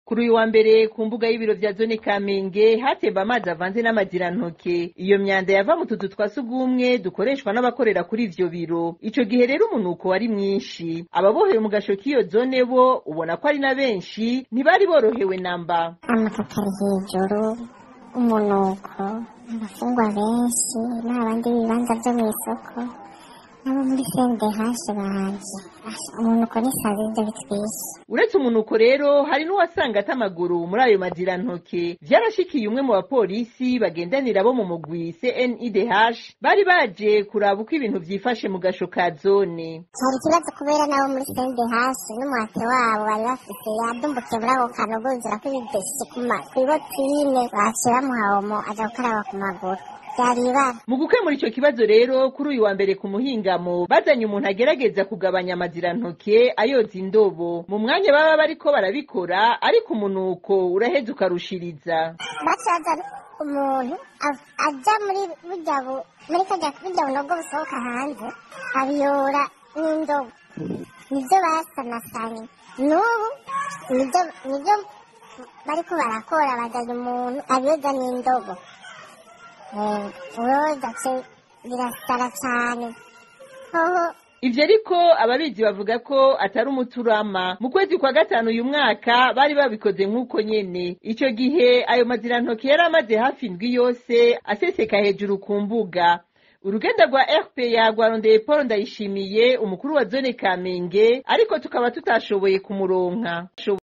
kuri uyu wa mbere ku mbuga y'ibiro vya zone kamenge hatemba amazi avanze n'amazirantoke iyo myanda yava mu tuzu twa sugumwe dukoreshwa n'abakorera kuri ivyo biro ico gihe rero umunuko wari mwinshi ababoheye mu gasho k'iyo zone bo ubona ko ari na benshi ntibari borohewe namba amafoto ari hejuru umunuko abafungwa benshi n'abandi b'ibibanza vyo mw'isoko nabo muri sende hashe banje umunuko n'isazi ivyo bitwishe uretse umunuko rero hari n'uwasanga ata amaguru muri ayo mazirantoke vyarashikiye umwe mu bapolisi bagendanira bo mu mugwi CNIDH bari baje kuraba uko ibintu vyifashe mu gasho ka zone cyari ikibazo kubera nabo muri sende hashe n'umuhate wabo bari bafise yadumbukiye muri ako kantu buzura ko ibideshe kw'ibotine baciye bamuha omo aja gukaraba ku maguru vyari ibara mu gukemura ico kibazo rero kuri uyu wa mbere ku muhingamo bazanye umuntu agerageza kugabanya amazirantoke ayoza indobo mu mwanya baba bariko barabikora ariko umunuko uraheza ukarushiriza bacaza umuntu av- aja muri burya bu muri kajya burya bunogo busohoka hanze abiyora n'indobo nivyo basanasanye n'ubu nivyo nivyo bariko barakora bazanye umuntu abiyoza n'indobo Eh, uroza ce birasara cane hoho ivyo ariko ababizi bavuga ko atari umuturama mu kwezi kwa gatanu uyu mwaka bari babikoze nk'uko nyene ico gihe ayo mazirantoke yari amaze hafi indwi yose aseseka hejuru ku mbuga urugenda rwa rpa rwarondeye paul ndayishimiye umukuru wa zone kamenge ariko tukaba tutashoboye kumuronka